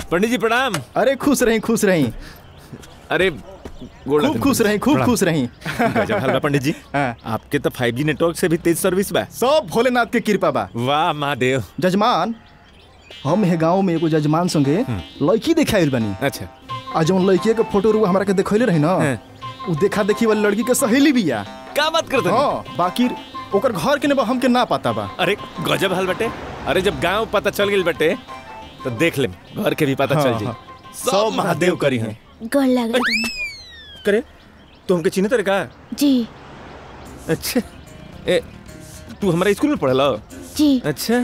पंडित जी प्रणाम अरे खुश रही खुश रही अरे गोड़ खूब लगन खुश रही खूब प्रणाम। खुश रही गजब हाल बा पंडित जी हाँ। आपके तो 5G नेटवर्क से भी तेज सर्विस बा सब भोलेनाथ के कृपा बा वाह महादेव जजमान हम हे गांव में एगो जजमान संगे लड़की देखाइल बनी अच्छा आ जौन लड़की के फोटो रुआ हमरा के देखैले रही ना हाँ। उ देखा देखी वाली लड़की के सहेली बिया का बात करते हैं हाँ बाकी ओकर घर के ने बा हमके ना पता बा अरे गजब हाल बटे अरे जब गांव पता चल गई बटे तो देख ले घर के भी पता हाँ, चल जी हाँ। सब महादेव करी हैं गोड़ लागल करे तू हमके चिन्ह तेरे का जी अच्छा ए तू हमारा स्कूल में पढ़ल जी अच्छा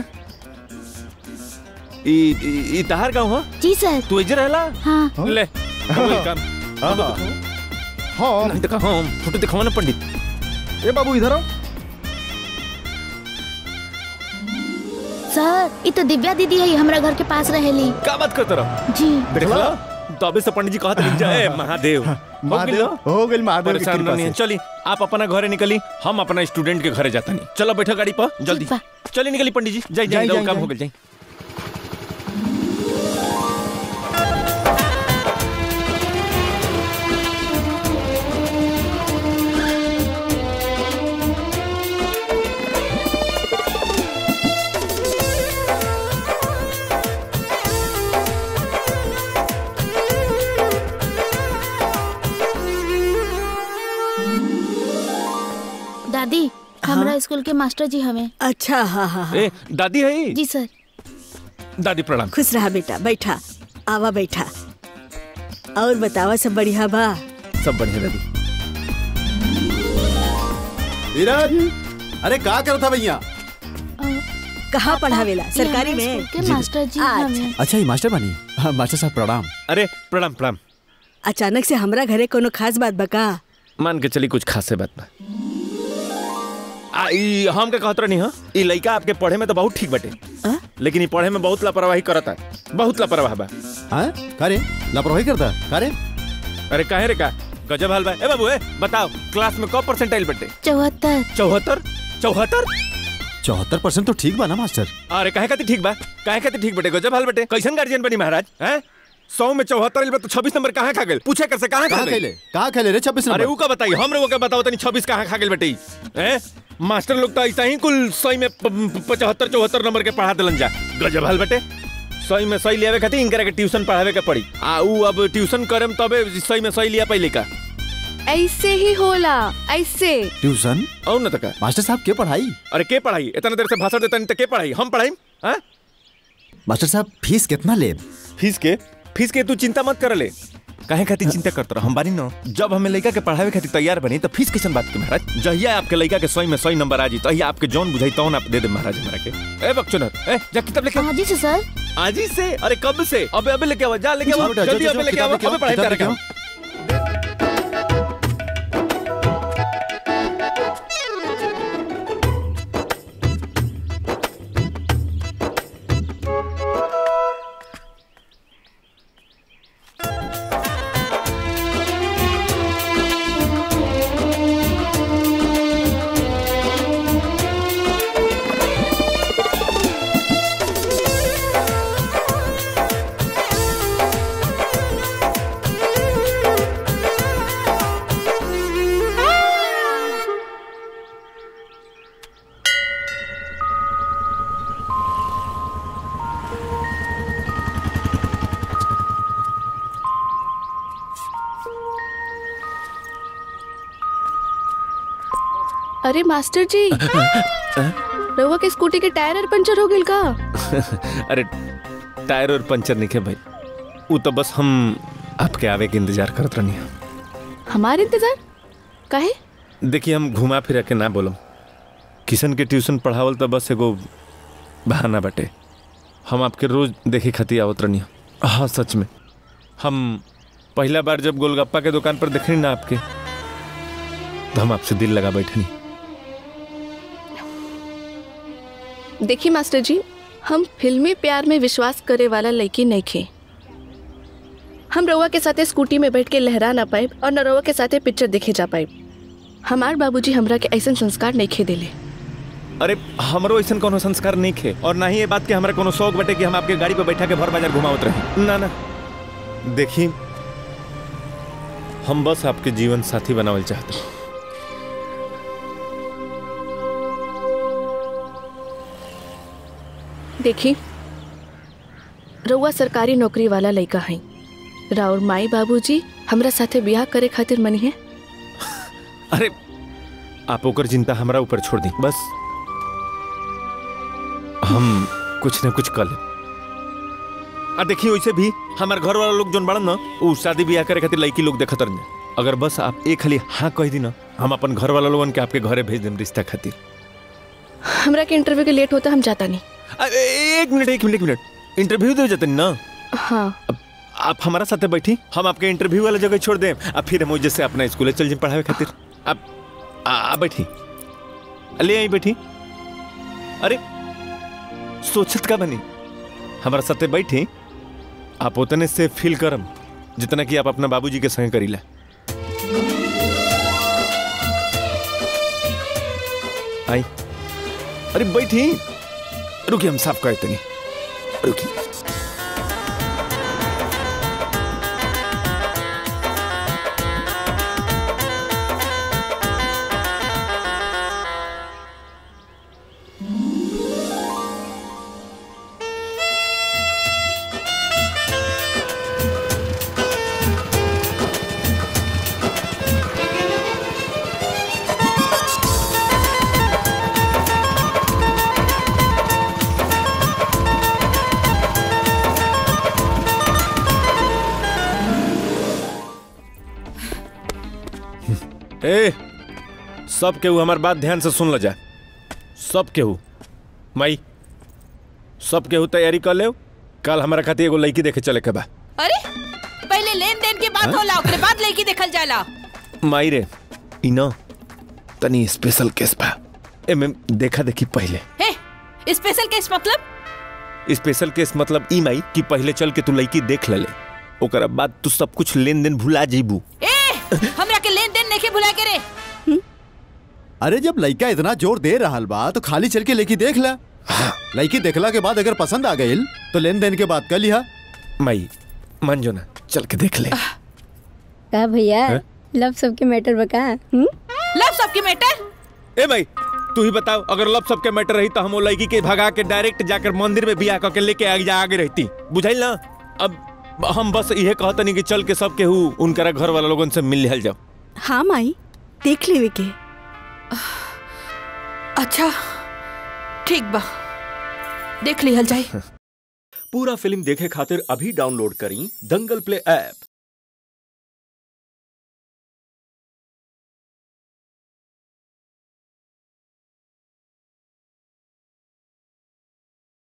ई ई- ई तहार गाँव हो जी सर तू इधर रहला हाँ हाँ? ले वेलकम हाँ, हाँ नहीं देखा हम फोटो दिखावा ना पंडित ए बाबू इधर आओ सर ये तो दिव्या दीदी है हमरा घर के पास रहेली का बात करते रहो जी देखला तबे से पंडित जी कहत रही जय महादेव हो महादेव गेलो? हो गेल महादेव के परेशान कृपा नहीं से चली आप अपना घरे निकली हम अपना स्टूडेंट के घरे जाता नहीं चलो बैठो गाड़ी पर जल्दी बा। चली निकली पंडित जी जाई जाई, जाई दो जाई, काम जाई। हो गई जाई दादी हमरा स्कूल के मास्टर जी हमें अच्छा हाँ हाँ हाँ ए दादी है जी सर दादी प्रणाम खुश रहा बेटा बैठा आवा बैठा और बतावा सब बढ़िया बा सब बढ़िया दादी धीरज अरे का करता भैया कहाँ पढ़ावेला ये सरकारी हमरा में स्कूल के मास्टर जी अच्छा। हमें अच्छा ये मास्टर बनी हाँ मास्टर साहब प्रणाम अरे प्रणाम प्रणाम अचानक से हमरा घरे कोनो खास बात बका मान के चली कुछ खासे बात बा आ ई हम के कहत रहनी हां ई लइका आपके पढ़े में तो बहुत ठीक बटे आ? लेकिन ई पढ़े में बहुत लापरवाही करता बहुत लापरवाह बा हाँ करे लापरवाही करता करे अरे काहे रे का गजब हाल बा ए बाबू ए बताओ क्लास में कब परसेंटाइल बटे चौहत्तर चौहत्तर चौहत्तर चौहत्तर परसेंट तो ठीक बा ना मास्टर अरे काहे खातिर ठीक बा काहे खातिर ठीक बटे गजब हाल बटे कैसन गार्जियन बनी महाराज हैं सौ में चौहत्तर आइल बा तो छब्बीस नंबर कहाँ खा गए पूछे कर से कहाँ खा कहाँ गए खेले कहाँ खेले रे छब्बीस अरे नंबर ऊ का बताइए हम लोगों का बताओ तनी छब्बीस कहाँ खा गए बेटे हैं मास्टर लोग तो ऐसा ही कुल सही में पचहत्तर चौहत्तर नंबर के पढ़ा दिलन जा गजब हाल बेटे सही में सही लियावे खातिर इनकरा के ट्यूशन पढ़ावे के पड़ी आ ऊ अब ट्यूशन करम तबे सही में सही लिया पहले का ऐसे ही होला ऐसे ट्यूशन और न तका मास्टर साहब के पढ़ाई अरे के पढ़ाई इतना देर से भाषण देता नहीं तो के पढ़ाई हम पढ़ाई हाँ मास्टर साहब फीस कितना ले फीस के फीस के तू चिंता मत कर ले काहे खातिर चिंता करत रह हम बानी न जब हमें लड़का के पढ़ावे खातिर तैयार बनी तो फीस कैसन बात के महाराज जहिया आपके लड़का के सही में सही नंबर आ जी तहिया आपके जौन बुझाई तौन आप दे दे महाराज हमरा के ए बक्चोनर ए जा किताब लेके आ। हाँ जी से सर आज ही से अरे कब से अबे अबे लेके आओ जा लेके आओ जाओ बेटा, जल्दी जाओ, अबे जाओ, लेके आओ किताब अबे पढ़ाई किताब कर लेके आओ। अरे मास्टर जी रहुआ के स्कूटी के टायर और पंचर हो गइल का अरे टायर और पंचर नहीं भाई वो तो बस हम आपके आवे के इंतजार करत रहनी हमारे इंतजार काहे देखिए हम घुमा फिरा के ना बोलम किशन के ट्यूशन पढ़ावल तो बस एगो बहाना बाटे हम आपके रोज देखे खातिर आवत रहनी हाँ सच में हम पहला बार जब गोलगप्पा के दुकान पर देखनी ना आपके तो हम आपसे दिल लगा बैठनी देखिए मास्टर जी हम फिल्मी प्यार में विश्वास करे वाला लड़की नहीं खे हम रउआ के साथे स्कूटी में बैठ के लहरा ना पाए और न रउआ के साथे पिक्चर देखे जा पाए हमार बाबूजी हमरा के ऐसा संस्कार नहीं खे देले अरे हमरो ऐसा कोनो संस्कार नहीं खे और ना ही ये बात के हमारा कोनो शौक बटे कि हम आपके गाड़ी पे बैठा के भर बाजार घुमावत रहे ना ना देखी हम बस आपके जीवन साथी बनावल चाहते हैं। देखी रउआ सरकारी नौकरी वाला लड़का है राउर माई बाबूजी हमरा साथे ब्याह करे खातिर मनी है अरे आप ओकर चिंता हमरा ऊपर छोड़ दी बस हम कुछ न कुछ कर ले आ देखिए वैसे भी हमारे घर वाला लोग जोन बड़न ना उ शादी ब्याह करे खातिर लड़की लोग देखत रहन अगर बस आप एक खाली हाँ कह दी ना हम अपन घर वाला लोगन के आपके घरे भेज देम रिश्ता खातिर हमरा के इंटरव्यू के लेट होता हम जाता नहीं अरे एक मिनट एक मिनट एक मिनट इंटरव्यू दे जाते ना हाँ अब आप हमारा साथे बैठी हम आपके इंटरव्यू वाला जगह छोड़ दें अब फिर हम जैसे अपना स्कूल चल जाए पढ़ावे खातिर अब आ, आ बैठी ले आई बैठी अरे सोचत का बनी हमारा साथे बैठी आप उतने से फील करम जितना कि आप अपना बाबूजी के संग करीला आई अरे बैठी रुकी हम साफ कहे तनी रुकी ए सब केहू हमार बात ध्यान से सुन ल जा सब केहू माई सब केहू तैयारी कर ले कल हमारा खातिर एगो लड़की देखे चले के बा अरे पहले लेन देन के बात होला ओकरे बाद लड़की देखल जाला माई रे ई न तनी स्पेशल केस बा एमे देखा देखी पहले हे स्पेशल केस मतलब स्पेशल केस मतलब ई माई कि पहले चल के तू लड़की देख ले ओकरा बाद तू सब कुछ लेन देन भुला जेबू ए हमरा के लेन देन नहीं भुला के रे अरे जब लड़का इतना जोर दे रहा बा तो खाली चल के लेकी देख ला लड़की देखला के बाद अगर पसंद आ गई तो लेन देन के बात कर लिहा माई मान जो ना चल के देख ले का भैया हैं? लव सबके मैटर बका हम्म? लव सबके मैटर ए भाई तू ही बताओ अगर लब सबके मैटर रही तो हम वो लड़की के भगा के डायरेक्ट जाकर मंदिर में बियाह करके लेके आगे आगे रहती बुझाइल ना अब हम बस यह कहतनी कि चल के सब केहू उनकरा घर वाला लोगन से मिल लिहल जाओ हाँ माई देख लेवे के अच्छा ठीक बा देख लिहल जाए पूरा फिल्म देखे खातिर अभी डाउनलोड करी दंगल प्ले ऐप